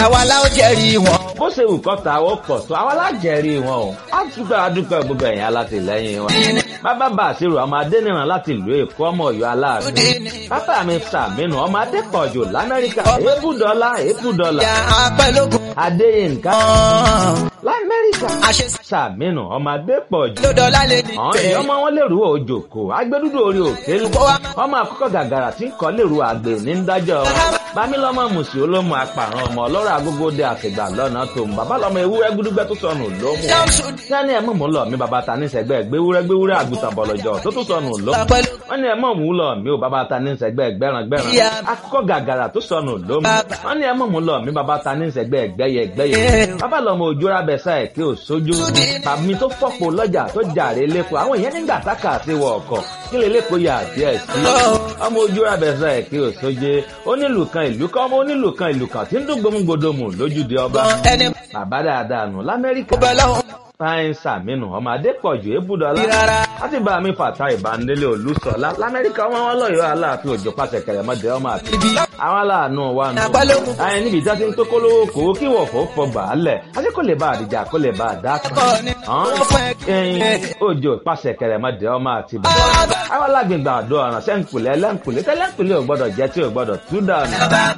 àwa la ó jẹ́rìí wọn. bó ṣe wù kọ́ ta ó pọ̀ tó àwa lájẹ̀rí wọn o á dúpẹ́ adúpẹ́ gbogbo ẹ̀yìn alátìlẹ́yìn wọn. bàbá bá àṣírò ọmọ adẹ́nìràn láti ìlú èkó ọmọ ọ̀yọ́ aláàfin. bàbá mi sàmínú ọmọ adẹ́pọ̀jù lamẹ́ríkà èébù dọ́là èébù dọ́là. ìyá apẹ́lógún adéyínká kan. lamẹ́ríkà àṣẹ sàmínú ọmọ adẹ́pọ̀jù. ló dọ́là lè ní àwọn tẹ̀. èèyàn ọmọ wọn lèrú òjòkó agbẹdúdú orí òkè ọmọ àkọ́kọ́ gàgàrà tí ń kọ́ lèrú àgbè ní ń dájọ́ bámílọ́mọ mùsì olómù apàrọ̀ ọmọ ọlọ́rọ̀ agógóde àfìgbà lọ́nà tó ń bàbá lọ́mọ ewúrẹ́ gúdúgbẹ́ tó sọnù lómù sani ẹ̀ mọ̀ mú lọ mi bàbá ta ní sẹ́gbẹ́ gbéwúrẹ́ gbéwúrẹ́ àgùntàn bọ̀lọ̀jọ̀ tó tó sọnù lómù wọ́n ní ẹ̀ mọ̀ mú lọ mi ò bàbá ta ní sẹ́gbẹ́ gbẹ́ràn gbẹ́ràn akọ́kọ́ gàgàrà tó sọnù lómù wọ́n ní ẹ̀ mọ̀ mú lọ mi bàbá ta ní sẹ́gbẹ́ gbẹ́yẹ gbẹ́yẹ bàbá lọ́mọ òjòrà bẹ̀sà ẹ̀ kí ò sójú tàbí tó fọ́pọ̀ lọ́jà tó jàre lẹ́kọ̀ọ́ àwọn èèyàn nígbà tákà sí wọ ọkọ̀ kí lè lẹ́kọ̀ọ́ yà díẹ̀ sí ọmọ ojú abẹ́sà ẹ̀ kí ò sóje onílù kan ìlú kan ọmọ onílù kan ìlú kan tí ń dún gbòmùgbòdòmù lójúde ọba ẹni bàbá dáadáa nù lamẹ́ríkà bẹ́ẹ̀ lọ́wọ́ fáyín sàmínú ọmọ adépọ̀jù ébùdọ́lá rárá. láti bá mi fàtà ìbánilé olùsọ̀lá lamẹ́ríkà ọmọ wọn lọ́yọ̀ọ́ aláàfin òjò pàṣẹ kẹrẹmọdé ọmọ àti ibi àwọn aláàánú wa nù. Àpálógún. àyìn níbi ìjà tí ń tó kólówó kòwó kí wọ̀fọ̀ fọgbà á lẹ̀ àti kò lè bá àdìjà kò lè bá àdá kan. Ẹ̀kọ́ ni wọ́n fẹ́ ẹyin òjò pàṣẹ kẹrẹmọdé ọmọ àti bàbá. àwọn alágbègbè àdó ọ̀ràn sẹ́ńkùlẹ̀ lẹ́ńkùlẹ̀ tẹ́lẹ̀ńkùlẹ̀ ò gbọ́dọ̀ jẹ́ tí ò gbọ́dọ̀ tú dànù.